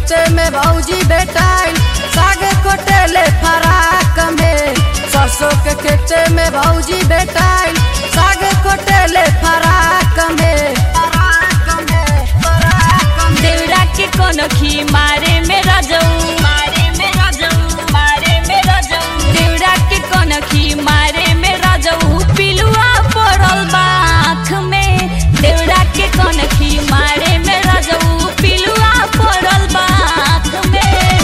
खेते में भौजी बेटाइल सागे कोटेले फराक में सरसों के खेते में भौजी बेटाइल सागे कोटेले फराक में फराक में फराक में देवरा के कोनखी मारे में रजऊ मारे में रजऊ मारे में रजऊ देवरा के कोनखी मारे में रजऊ पिलुआ पड़ल बा आँख में देवरा के कोनखी मारे में रजऊ पिलुआ पड़ल बा आँख में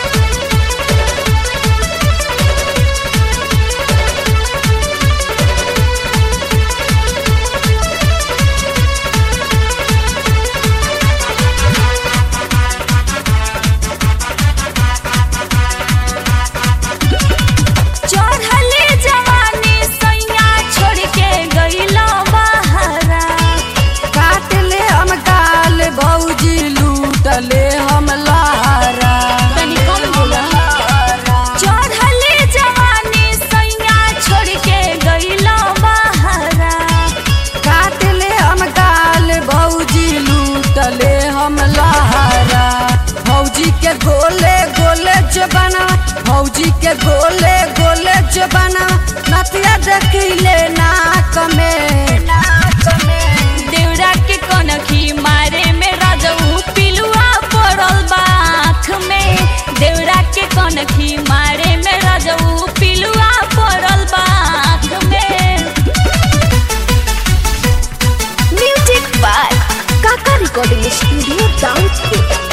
चढ़ले जवानी सैया छोड़ के गईला बहरा काट ले हम गाल भौजी लूटले हम लहरा तनी कम बोला चढ़ले जवानी सैया छोड़ के गईला बहरा काट ले हम गाल भौजी लूटले हम लहरा भौजी के गोले गोले जो बना भौजी के गोले गोले जो बना नतिया देखिले नाक में नाक में देवरा के कनखी मारे में रजऊ पिलुआ पड़ल बा आँख में देवरा के कनखी मारे में रजऊ पिलुआ पड़ल बा आँख में music by Kaka recording studio downstate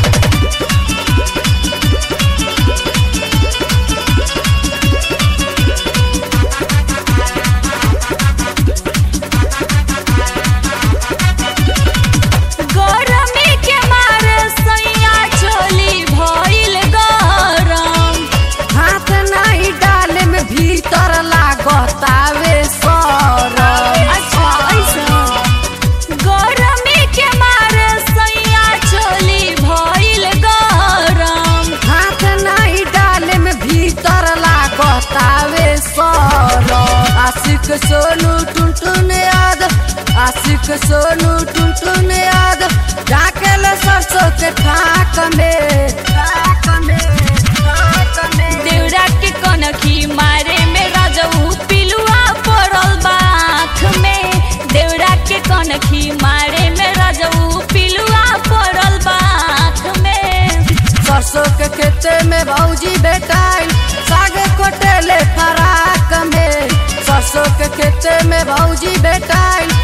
गरमी के मारे सैया चोली भइल गरम हाथ नहीं डाले में भीतर लागतावे सरम अच्छा ऐसा गरमी के मारे सैया चोली भइल गरम हाथ नहीं डाले में भीतर लागतावे सरम आशिक सोनू टुनटुन याद आशिक सोनू टुनटुन याद जाके ले सरसों के खाक में खाक में खाक में देवरा के कनखी मारे में रजऊ पिलुआ पड़ल बा आँख में देवरा के कनखी मारे में रजऊ पिलुआ पड़ल बा आँख में सरसों के खेते में भौजी बेटाइल सागे कोटेले फराक में सरसों के खेते में भौजी बेटाइल